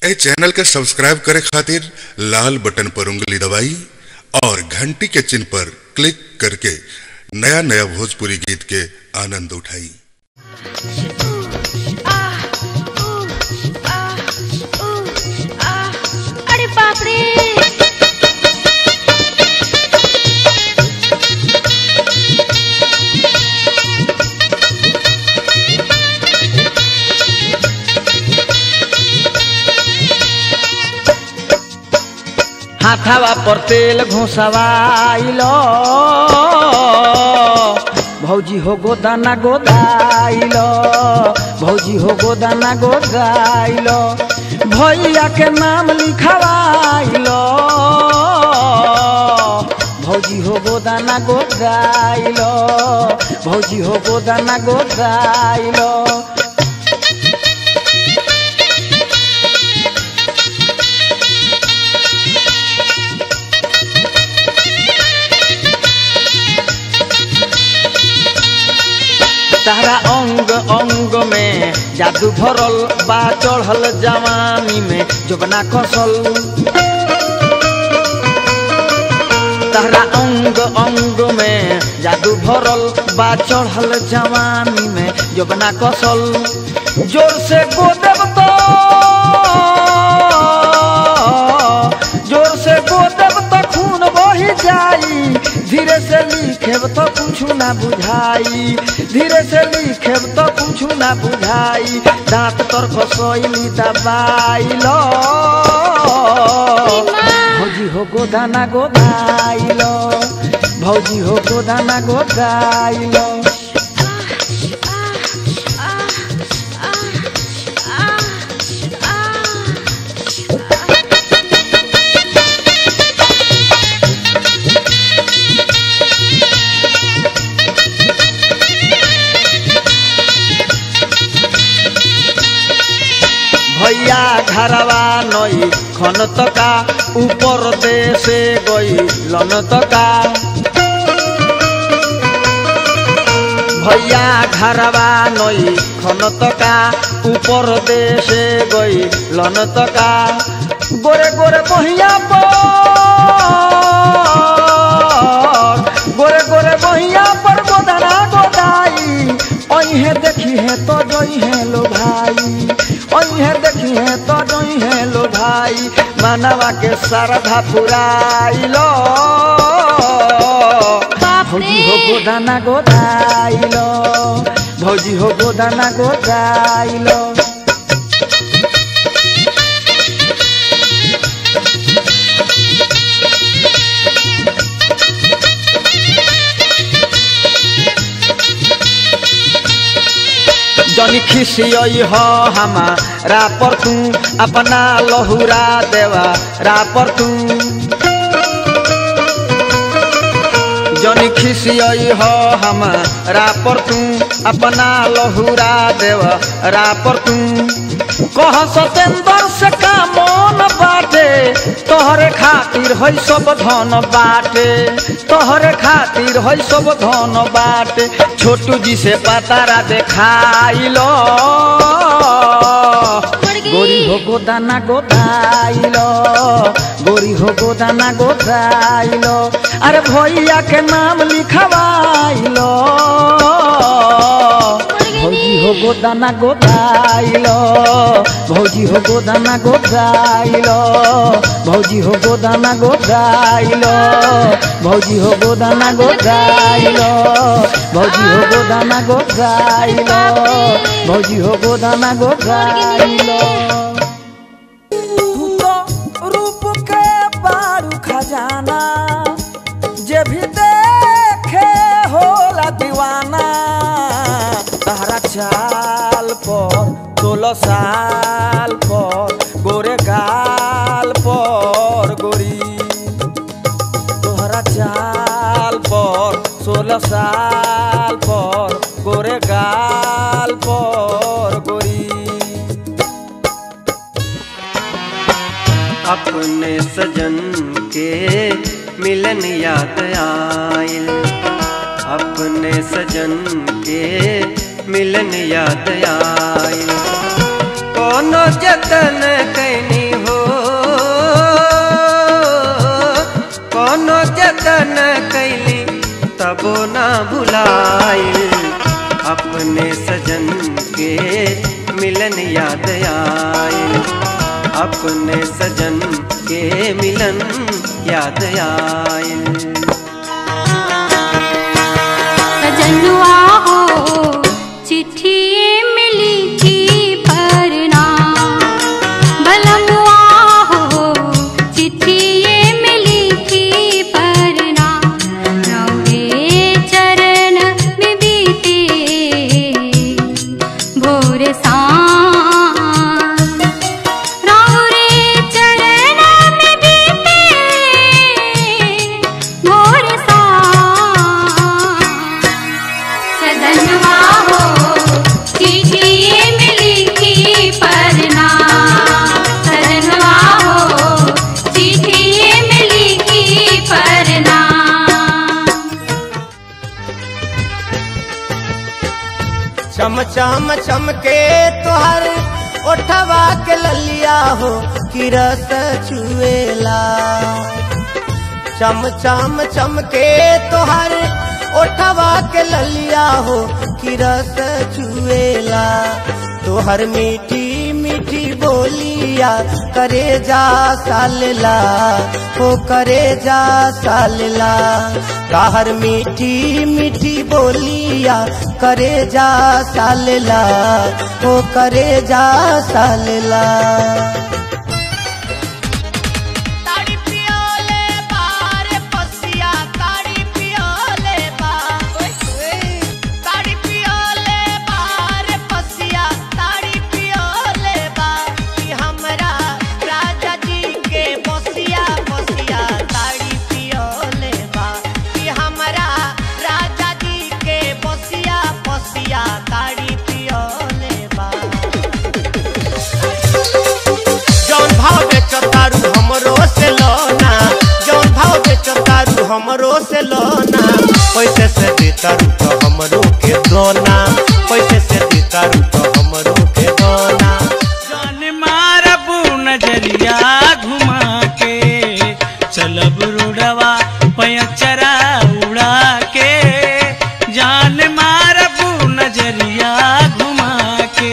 ए channel के subscribe करे खातिर लाल बटन पर उंगली दबाई और घंटी के चिन्ह पर क्लिक करके नया नया भोजपुरी गीत के आनंद उठाई अरे बाप रे हाथावा पर तेल घुसवाइलो भौजी हो गोदाना गोदाइलो भौजी हो गोदाना गोदाइलो भैया के नाम लिखवाइलो भौजी हो गोदाना गोदाइलो भौजी हो गोदाना गोदाइलो तारा अंग अंग में जादू भरल बा चढ़ल जवानी में जोबना खसल तारा अंग अंग में जादू भरल बा चढ़ल जवानी में जोबना कसल जोर से गोदब तो जोर से गोदब तो खून बही जाई धीरे से लिखेब तो कुछ ना बुझाई धीरे से लिखेब तो कुछ ना बुझाई दांत तर फसैली दबाइलो भौजी हो गोदाना गोदाइलो भौजी हो गोदाना गोदाइलो भैया घरवा नई खन तका ऊपर देशे गई लन तका भैया घरवा नई खन तका ऊपर देशे गई लन तका गोरे गोरे बहिया पर गोरे गोरे बहिया पर गोदना गोदाई अहे देखी है तो जई है लो भाई अहे देखी है तो जई है लो भाई मानवा के श्रद्धा पुराइलो बाप भौजी हो रे गोदाना गोदाइलो भौजी हो गोदाना गोदाइलो जनी खिसियई हो हमारा पर तू अपना लहुरा देवा रा पर तू जनी खिसियई हो हमारा पर तू अपना लहुरा देवा रा पर तू कह सतेंद्र से का मन बाटे तोहरे खातिर है सब धन बाटे तोहरे खातिर है सब धन बाटे छोटू जी से पतारा देखाइलो गोरी हो गोदाना गोदाइलो गोरी हो गोदाना गोदाइलो अरे भैया के नाम लिखवाइलो भौजी हो गोदाना गोदाइलो भौजी हो गोदाना गोदाइलो भौजी हो गोदाना गोदाइलो भौजी हो गोदाना गोदाइलो भौजी हो गोदाना गोदाइलो भौजी हो गोदाना गोदाइलो तू तो रूप के बारू खजाना जे भी देखे होला दीवाना तहरा चाल पर सोलह साल पर गोरे गाल पर गोरी तोहरा चाल पर सोलह साल पर गोरे गाल पर गोरी अपने सजन के मिलन याद आयल अपने सजन के मिलन याद आयल कोनो जतन कैनी अपने सजन के मिलन याद आयल सजनुआ हो चिट्ठी मिली थी परना बलमुआ हो चिट्ठी मिली थी परना रौरे चरण में बीते भोर सांझ रौरे चरण में बीते भोर सांझ सदनवा हो चिट्ठी मिली थी परना सदनवा हो चिट्ठी मिली थी परना चम चम चमके तोहर ओठवा के ललिया हो कि रस छुएला चम चम चमके तोहर ओठवा के ललिया हो कि रस छुएला तोहर मीठी मीठी बोलिया करे जा सालला हो करे जा सालला ताहर मीठी मीठी बोलिया करे जा सालला हो करे जा सालला ताड़ी पियोले बार पसिया ताड़ी पियोले बार ताड़ी पियोले बार पसिया ताड़ी पियोले बार कि हमरा राजा जी के बसिया बसिया ताड़ी पियोले बार कि हमरा राजा जी के बसिया बसिया ताड़ी पियोले बार जौन भाव बेचो तारू हमरो से लोना जौन भाव बेचो तारू हमरो से लोना पैसे से दे तारू तो हमरो के दोना पैसे से दे तारू तो हमरो के दोना जान मारबू नजरिया घुमा के चलब रुड़वा पयचरा उड़ा के जान मारबू नजरिया घुमा के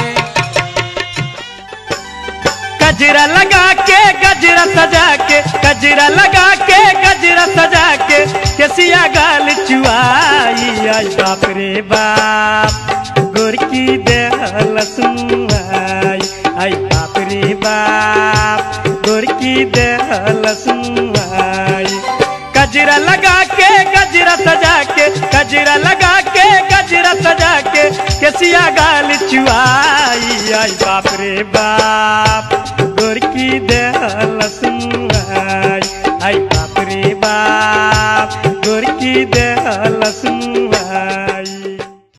गजरा लगा के गजरा सजा के गजरा लगा के गजरा सजा के केसिया गाल चुआई आई बाप रे बाप गोरकी देहल सुनाई आई बाप रे बाप गोरकी देहल सुनाई गजरा लगा के गजरा सजा के गजरा लगा के गजरा सजा के केसिया गाल चुआई आई बाप रे बाप